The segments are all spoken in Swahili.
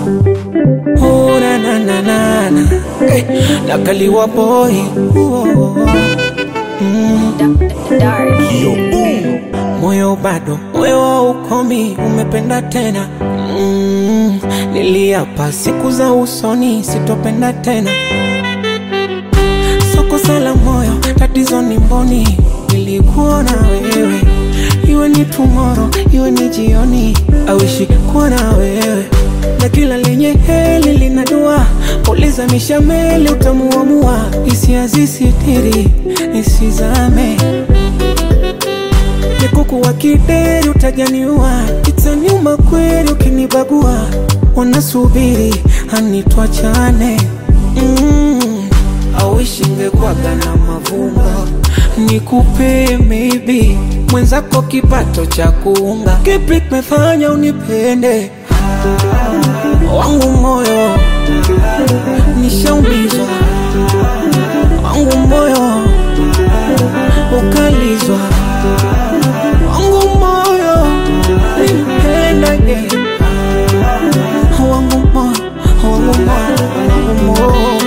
Oh, na na na na na hey, nakaliwa boy oh, mm. Dark. Moyo bado moyo wa ukomi umependa tena mm. Niliapa siku za usoni sitopenda tena soko sala moyo tatizo ni mboni nilikuona wewe iwe ni tomorrow iwe ni jioni awishi kuwa na wewe na kila lenye heli lina dua uliza mishameli utamuamua hisia zisitiri nisizame nikuku wa kideri utajaniua itaniuma kweli ukinibagua wanasubiri hanitwachane mm. awishi ngekwaga na mavumba nikupe maybe mwenzako kipato cha kuunga kipi kimefanya unipende wangu moyo nishaumizwa wangu moyo ukalizwa wangu moyo nipendage wangu moyo wangu moyo wangu moyo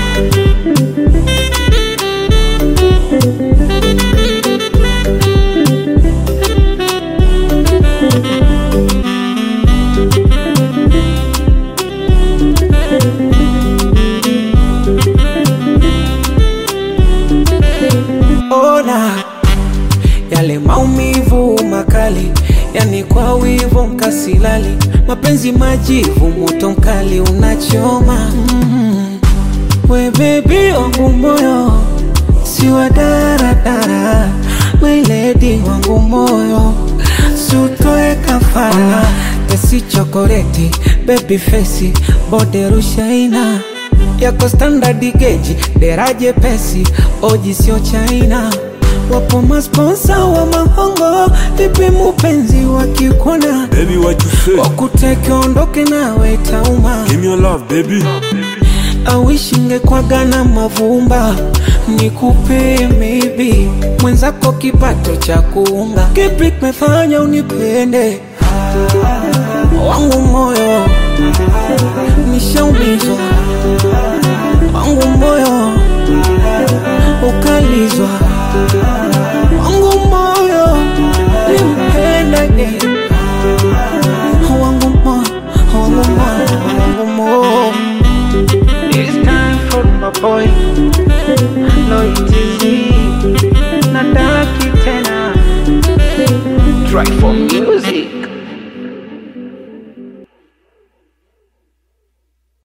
ona yale maumivu makali, yani kwa wivu mkasilali, mapenzi majivu, moto mkali unachoma mm. We bebi wangu moyo si wa daradara, my lady wangu moyo sutoe kafara tesi chokoleti baby face bode rushaina yako standard geji deraje pesi oji sio chaina wapo masponsa wa mahongo vipi mupenzi wakikona Baby, what you say? wakuteke ondoke nawe tauma Give me your love, baby. awishinge kwaga na mavumba nikupe maybe mwenzako kipato cha kuunga kipi kimefanya unipende wangu moyo nishaumizwa wangu moyo ukalizwa wangu moyo nimpendage wangu moyo wangu moyo wangu moyo It's time for my boy